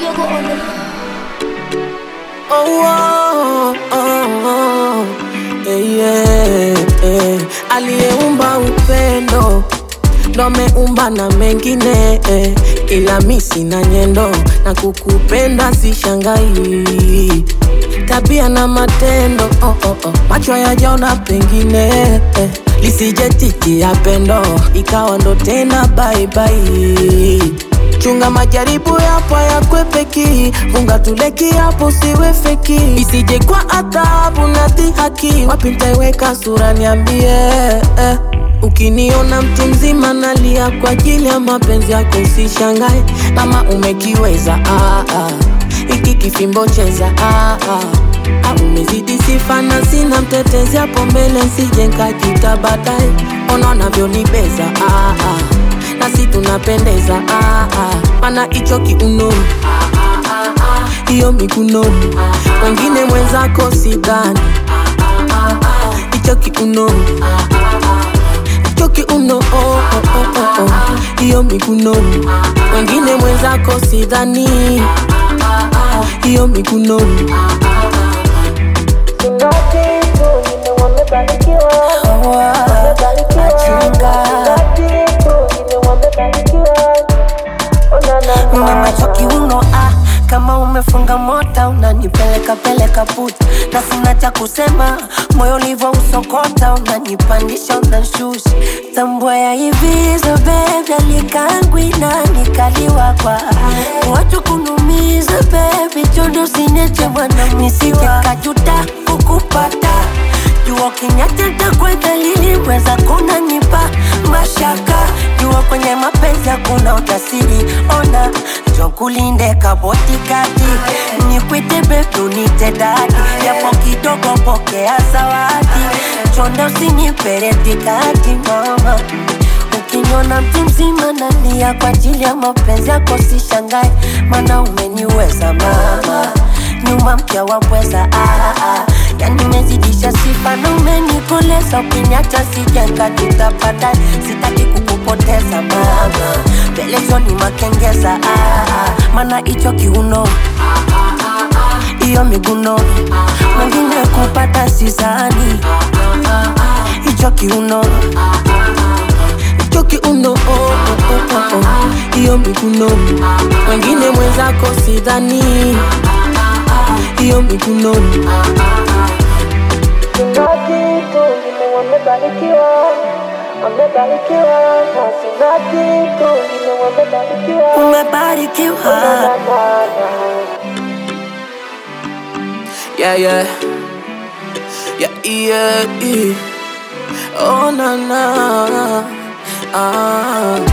Yogo on the Oh, oh, oh, oh. Eh, yeah, eh. Aliyeumba upendo ndo ameumba na mengine eh. Ila mi sina nyendo na kukupenda sishangai, tabia na matendo oh, oh, oh. Macho yajaona pengine eh. Lisije titi ya pendo ikawa ndo tena bye bye. Chunga majaribu yapo yakwepeki, funga tuleki hapo siwe feki, isije kwa adhabu na dhihaki. Wapi nitaiweka sura niambie eh. Ukiniona mtu mzima nalia kwa ajili ya mapenzi yako, usishangae kama umekiweza ah, ah. Iki kifimbo cheza ah, ah. Ah, umezidi sifa na sina mtetezi hapo mbele, nsije nkajita baadaye. Ona unavyonibeza ah, ah. nasi tunapendeza ah, ah. Mana icho kiuno hiyo mikuno wengine mwenzako sidhani icho kiuno icho kiuno oh, oh, oh, oh, oh. hiyo mikuno wengine mwenzako sidhani hiyo mikuno Una macho kiuno ah, kama umefunga mota unanipeleka peleka puta, na sina cha kusema, moyo ulivyo usokota, unanipandisha unanshusha, tambua ya hivi so baby, alikangwi na nikaliwa kwa watu kunumiza baby, chondo sineche bwana, nisije kajuta kukupata jua kinyateta kwa dalili weza kunanipa mashaka jua kwenye mapenzi hakuna utasiri ona jokulinde kabotikati nikwite betu nite dadi yapo kidogo pokea zawadi chonda usiniperetikati mama Ukiniona mtu mzima nalia kwa ajili ya mapenzi yako, sishangae, maana umeniweza mama, nyuma mpya wapweza ah, ah. Yani umezidisha sifa na umenikoleza, ukiniacha sijenga tutapata, sitaki kukupoteza mama, pelezoni makengeza ah, ah. maana hicho kiuno hiyo miguno mwingine kupata sizani hicho kiuno hicho kiuno oh, oh, oh, oh, oh. hiyo mikuno wengine mwenzako sidhani hiyo mikuno umebarikiwa yeah, yeah. Yeah, yeah, yeah. Oh, na, na. Ah.